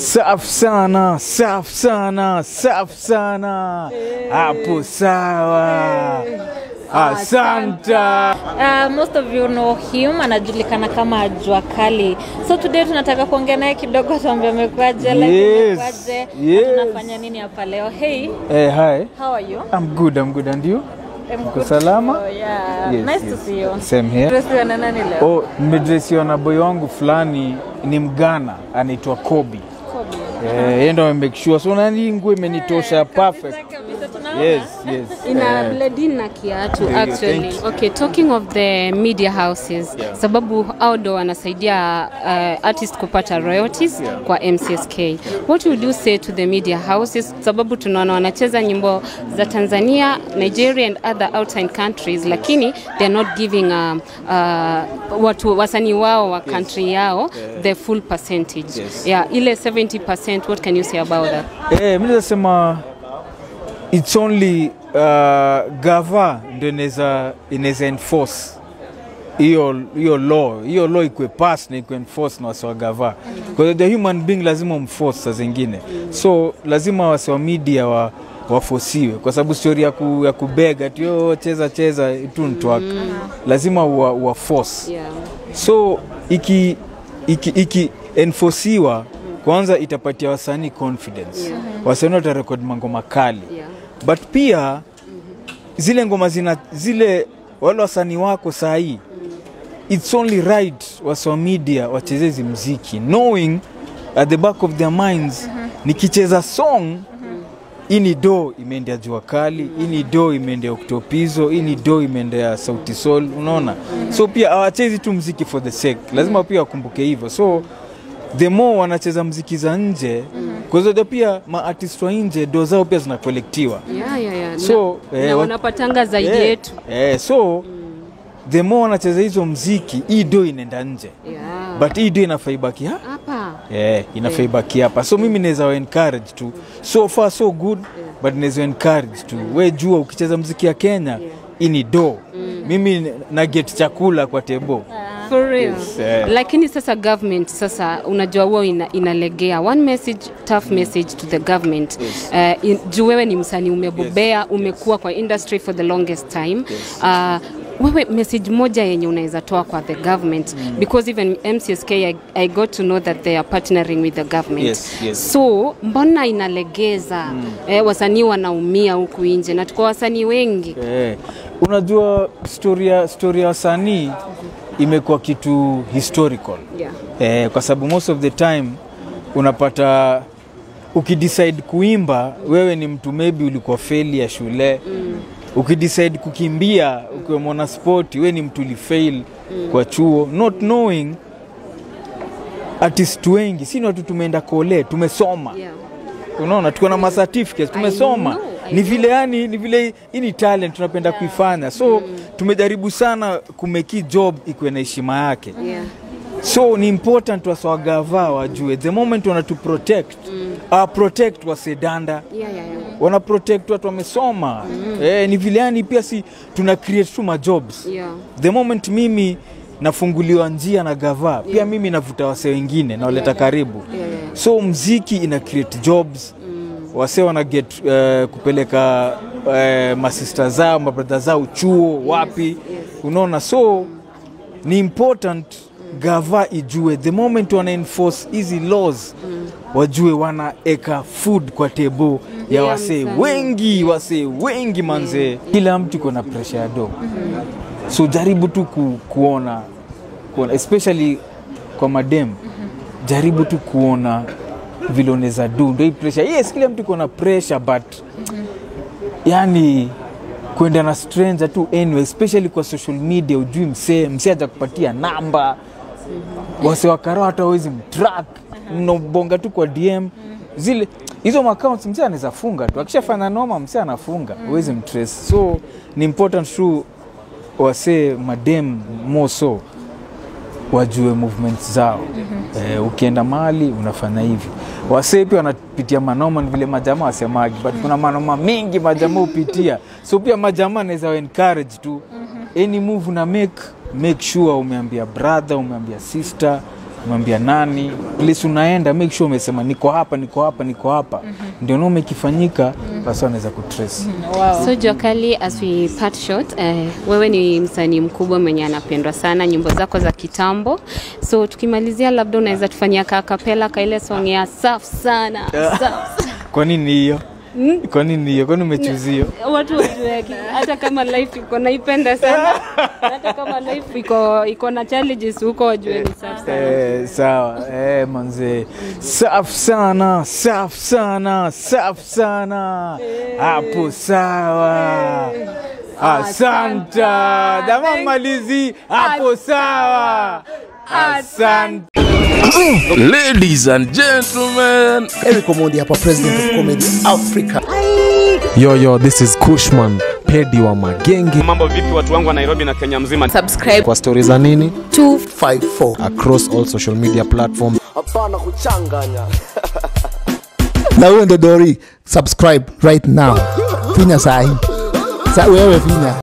Safi sana, safi sana, safi sana. Hapo sawa. Asanta. Uh, most of you know him, anajulikana kama Jua Kali. So today tunataka kuongea naye kidogo, tuambie amekuaje, life Yes, imekuaje, na yes. tunafanya nini hapa leo. Hey, Eh, hi. how are you? I'm good, I'm good. And you? I'm Uko good. salama? Oh, yeah. Yes, nice yes. to see you. Same here. Dressiwa na nani leo? Oh, nimedresiwa na boy wangu fulani ni Mgana anaitwa Kobi. Kobe. Eh, yeye ndo amemake sure. So nani nguo imenitosha perfect. Kabisa, kabisa, tunaona. Yes, yes. ina Eh, blend in na kiatu Ndio, actually. thank you. Okay, talking of the media houses Yeah. sababu hao ndo wanasaidia uh, artist kupata royalties Yeah. kwa MCSK. What would you say to the media houses sababu tunaona wanacheza nyimbo za Tanzania, Nigeria and other outside countries lakini they're not giving um, uh, watu wasanii wao wa country yao the full percentage. Yes. Yeah, ile 70% what can you say about that? Eh, mimi nasema it's only uh, gava ndio inaweza inaweza enforce hiyo hiyo law hiyo law ikwe pass na ikwe enforce na wasi wa gava because the human being lazima umforce saa zingine so lazima wasi wa media wa wafosiwe kwa sababu stori ya, ku, ya kubega tio cheza cheza tu ntwaka lazima wa, wa force Yeah. so iki, iki, iki enforciwa kwanza itapatia wasanii confidence Yeah. wasanii watarekod mangoma kali Yeah. but pia zile ngoma zina zile wale wasanii wako saa hii it's only right waswa media wachezezi mziki knowing at the back of their minds nikicheza song hii ni do imeendea jua kali hii ni do imeendea oktopizo hii ni do imeendea sauti sol unaona so pia hawachezi tu mziki for the sake lazima pia wakumbuke hivyo so the more wanacheza mziki za nje kwa hizo pia maartist wa nje do zao pia zinakolektiwa Yeah, yeah, yeah. So, na, eh, na wa- wanapatanga zaidi Eh, yetu. eh, so the more wanacheza hizo mziki hii do inaenda nje Yeah. but hii do inafaa ibaki ha? hapa yeah, inafaa ibaki hapa so mimi naweza wa encourage tu so far so good but naweza encourage tu we jua ukicheza mziki ya kenya hii ni do mimi na get chakula kwa tebo for real Yes, eh. lakini sasa government sasa unajua huo ina, inalegea one message tough message to the government uh, in, juu wewe ni msanii umebobea umekuwa kwa industry for the longest time uh, wewe message moja yenye unaweza toa kwa the government because even mcsk I, i got to know that they are partnering with the government Yes, yes. so mbona inalegeza eh, wasanii wanaumia huku nje na tuko wasanii wengi Eh, unajua story ya story ya wasanii imekuwa kitu historical yeah. eh, kwa sababu most of the time unapata ukidecide kuimba wewe ni mtu maybe ulikuwa feli ya shule mm. ukidecide kukimbia ukiwa mwana spoti wewe ni mtu ulifail mm. kwa chuo not knowing artist wengi si ni watu tumeenda kole tumesoma Yeah. unaona tuko na macertificates tumesoma know, I ni vile yani ni vile hii ni talent tunapenda kuifanya so tumejaribu sana kumeki job ikuwe na heshima yake Yeah. so ni important waswagava wajue the moment wanatu protect mm. uh, protect wasedanda Yeah, yeah, yeah. wana protect watu wamesoma mm. eh, ni vile yani pia si tuna create tu majobs Yeah. the moment mimi nafunguliwa njia na gava pia mimi navuta wase wengine nawaleta karibu Yeah, yeah. so mziki ina create jobs wase wana get uh, kupeleka uh, masista zao mabradha zao chuo wapi unaona so ni important gava ijue the moment wana enforce hizi laws wajue wanaeka food kwa tebo ya Yeah, wasee msanii. wengi wasee wengi manzee kila mtu iko na presha ya do so jaribu tu ku, kuona, kuona especially kwa madem jaribu tu kuona vile unaweza du ndo hii pressure yes kila mtu iko na pressure but yani kwenda na stranger tu anyway especially kwa social media ujui msee msee aja kupatia namba wase wakara hata wawezi mtrack mnabonga tu kwa dm zile hizo accounts msee anaweza funga tu akishafanya noma msee anafunga huwezi mtrace so ni important tu wasee madem more so wajue movements zao mm-hmm. eh, ukienda mahali unafanya hivi wasee pia wanapitia manoma ni vile majamaa wasemagi but kuna manoma mingi majamaa hupitia so pia majamaa anaweza wa encourage tu mm-hmm. any move una make make sure umeambia brother umeambia sister mwambia nani place unaenda make sure umesema niko hapa niko hapa niko hapa ndio nao umekifanyika basi wanaweza kutrace wow. So Jua Kali, as we part short, eh, wewe ni msanii mkubwa mwenye anapendwa sana, nyimbo zako za kitambo. So tukimalizia, labda unaweza tufanyia ka kapela ka ile song ya safi sana safi kwa nini hiyo kwa nini hiyo kwani umechuzio watu wajue ki- hata kama life iko naipenda sana hata kama life iko iko na challenges huko wajue ni safi sana Eh, sawa eh, manze safi sana safi sana safi sana hapo sawa asanta dama malizi hapo sawa asante Ladies and gentlemen, Eric Omondi hapa, president of comedy Africa. Yo, yo, this is Kushman, pedi wa magenge. mambo vipi watu wangu wa nairobi na kenya mzima Kwa stori za nini 254 across all social media platforms. na huyo ndo Dori, subscribe right now, finya sahi sa wewe finya